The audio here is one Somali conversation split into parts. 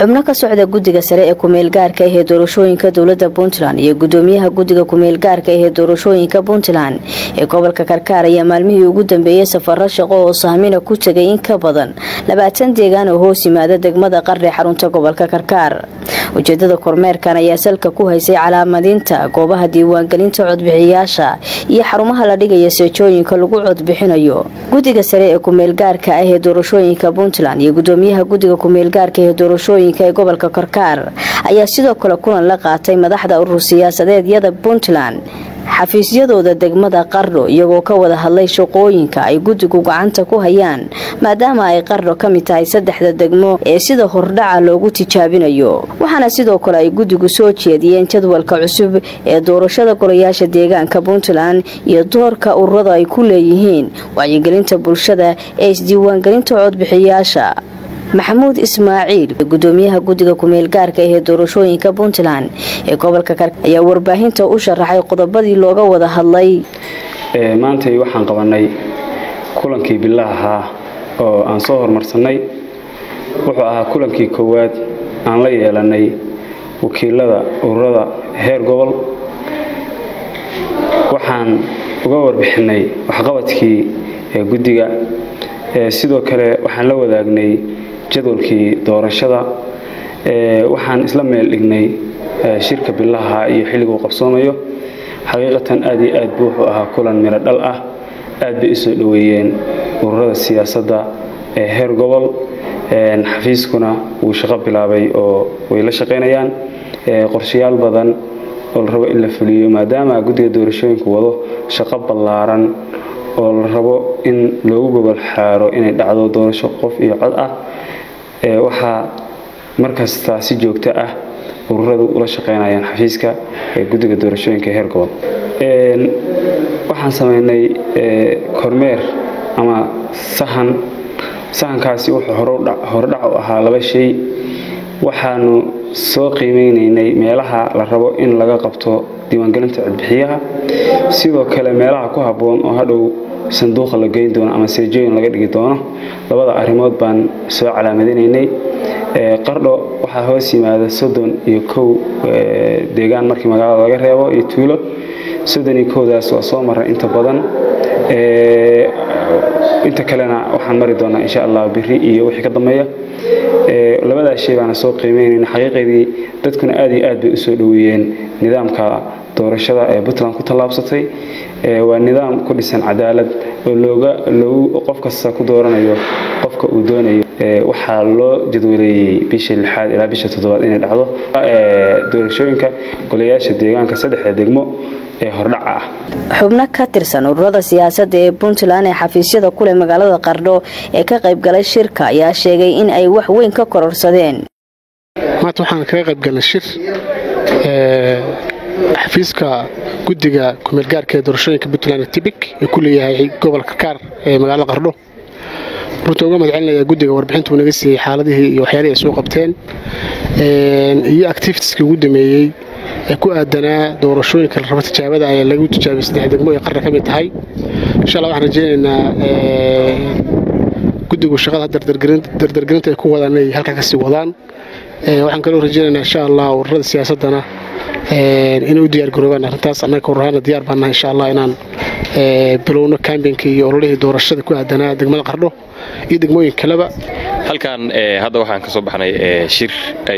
xubno ka socda guddiga sare ee kumeel gaarka ahee doorashooyinka dowlada puntland iyo gudoomiyaha guddiga kumeel gaarka ahee doorashooyinka puntland ee gobolka karkaar ayaa maalmihii ugu dambeeyey safaro shaqo oo saamina ku tegay in ka badan labaatan deegaan oo hoos yimaada degmada qardhe xarunta gobolka karkaar ujeedada kormeerkan ayaa salka ku haysay calaamadinta goobaha diiwaangelinta codbixiyaasha iyo xarumaha la dhigaya seejooyinka lagu codbixinayo guddiga sare ee kumeel gaarka ah ee doorashooyinka puntland iyo gudoomiyaha guddiga kumeel gaarka ee doorashooyinka ee gobolka karkaar ayaa sidoo kale kulan la qaatay madaxda urur siyaasadeedyada puntland xafiisyadooda degmada qardho iyagoo ka wada hadlay shaqooyinka ay guddigu gacanta ku hayaan maadaama ay qardho ka mid tahay saddexda degmo ee sida hordhaca loogu tijaabinayo waxaana sidoo kale ay guddigu soo jeediyeen jadwalka cusub ee doorashada golayaasha deegaanka puntland iyo doorka ururada ay ku leeyihiin wacyigelinta bulshada ee isdiiwaangelinta codbixiyaasha maxamuud ismaaciil gudoomiyaha guddiga kumeel gaarka ahee doorashooyinka puntland ee gobolka kar ayaa warbaahinta u sharaxay qodobadii looga wada hadlay maantay waxaan qabanay kulankii bilaha oo aan soo hormarsanay wuxuu ahaa kulankii koowaad aan la yeelanay wakiilada ururada heer gobol waxaan uga warbixinay waxqabadkii guddiga sidoo kale waxaan la wadaagnay jadwalkii doorashada waxaan isla meel dhignay shirka bilaha iyo xilliguu qabsoomayo xaqiiqatan aad iyo aad buu wuxuu ahaa kulan miro dhal ah aad bay usoo dhoweeyeen ururada siyaasadda ee heer gobol xafiiskuna wuu shaqo bilaabay oo way la shaqaynayaan qorshayaal badan oo la rabo in la fuliyo maadaama guddiga doorashooyinku wado shaqo ballaaran oo la rabo in loogu gobol xaaro inay dhacdo doorasho qof iyo cod ah waxaa markasta si joogto ah ururadu ula shaqaynayaan xafiiska ee guddiga doorashooyinka heer gobol waxaan samaynay kormeer ama sahan sahankaasi wuxuu hordhac u ahaa laba shay waxaanu soo qiimeynaynay meelaha la rabo in laga qabto diiwaangelinta codbixiyaha sidoo kale meelaha ku habboon oo hadhow sanduuqa la geyn doono ama seejooyin laga dhigi doono labada arrimood baan soo calaamadinaynay qardho waxaa hoos yimaada soddon iyo kow deegaan markii magaalada laga reebo iyo tuulo soddon iyo kowdaas waa soo maray inta badan inta kalena waxaan mari doonaa insha allah biri iyo wixii ka dambeeya labadaas shay baana soo qiimeynayna xaqiiqadii dadkuna aad iyo aad bay usoo dhoweeyeen nidaamka doorashada ee puntland ku tallaabsatay waa nidaam ku dhisan cadaalad oo looga loogu qof kasta ku dooranayo qofka uu doonayo waxaa loo jadwaleeyey bisha lixaad ilaa bisha toddobaad inay dhacdo doorashooyinka golayaasha deegaanka saddexda degmo ee hordhaca ah xubno ka tirsan ururada siyaasadda ee puntland ee xafiisyada kuleh magaalada qardho ee ka qaybgalay shirka ayaa sheegay in ay wax weyn ka kororsadeen maanta waxaan kaga qaybgalnay shir xafiiska guddiga kumeelgaarka ee doorashooyinka puntland tibik ee ku leeyahay gobolka karkaar ee magaalada qardho runta uga madcelinaya guddiga warbixintuu naga siiyey xaaladihii iyo waxyaalihii ay soo qabteen iyo activitieskii ugu dameeyey ee ku aadanaa doorashooyinka la rabo tijaabada ayaa lagu tijaabiyey saddex degmo ee qarra ka mid tahay insha allah waxaan rajaynaynaa guddigu shaqada dardargelinta ay ku wadaan inay halkaa kasii wadaan waxaan kaloo rajaynaynaa insha allah ururada siyaasaddana inay u diyaargaroobaan arrintaas annaga ururahaana diyaar baan nahay insha allah inaan bilowno kambeynka iyo ololihii doorashada ku aadanaa degmada qardho iyo degmooyin kaleba halkan hadda waxaan ka soo baxnay shir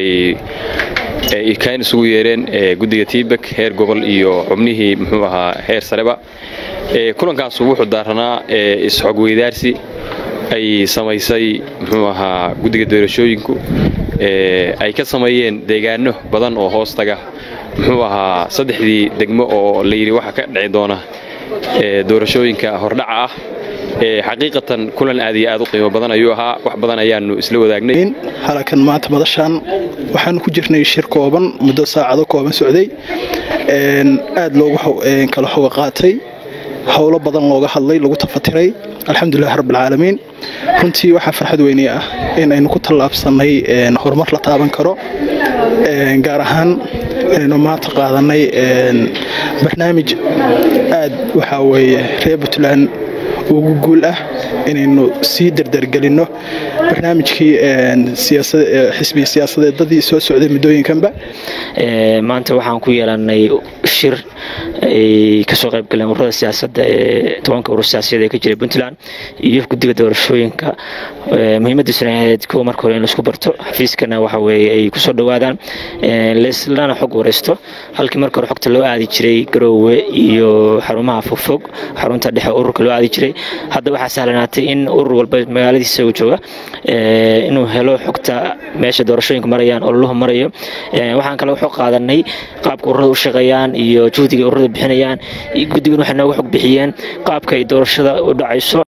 ay kaan isugu yeereen guddiga tiibak heer gobol iyo xubnihii muxuu ahaa heer sareba kulankaasu wuxuu daaranaa isxog weydaarsi ay samaysay muxuu ahaa guddiga doorashooyinku ay ka sameeyeen deegaano badan oo hoos taga muxuu ahaa saddexdii degmo oo layidhi waxa ka dhici doona doorashooyinka hordhaca ah xaqiiqatan kulan aad iyo aad u qiimo badan ayuu ahaa wax badan ayaanu isla wadaagnay halakan maanta madashaan waxaanu ku jirnay shir kooban muddo saacado kooban socday aad loogu kala xoga qaatay howlo badan looga hadlay lagu tafatiray alxamdulilah rabbilcaalamiin runtii waxaa farxad weyne ah in aynu ku tallaabsanay horumar la taaban karo gaar ahaan inaynu maanta qaadanay barnaamij aad waxaa weeye reer puntland ugu guul ah inaynu sii dardargelinno barnaamijkii xisbiga siyaasadeedadii soo socday muddooyinkanba maanta waxaan ku yeelanay shir ay kasoo qayb galeen ururada siyaasadda ee tobanka urur siyaasiyaed ee ka jira puntland iyo guddiga doorashooyinka muhiimadiisuna ahayd kuwa marka hore in laisku barto xafiiskana waxa weeye ay kusoo dhowaadaan laislana xog wareysto halkii marka hore xogta loo aadi jiray garoowe iyo xarumaha fogfog xarunta dhexe ururka loo aadi jiray hadda waxaa sahlanaatay in urur walba magaaladiisa uu jooga inuu helo xogta meesha doorashooyinka marayaan ololuhu marayo waxaan kale xog qaadanay qaabka ururada u shaqeeyaan iyo juhdiga ururada bixinayaan guddigan waxay nooga xog bixiyeen qaabka ay doorashada u dhacayso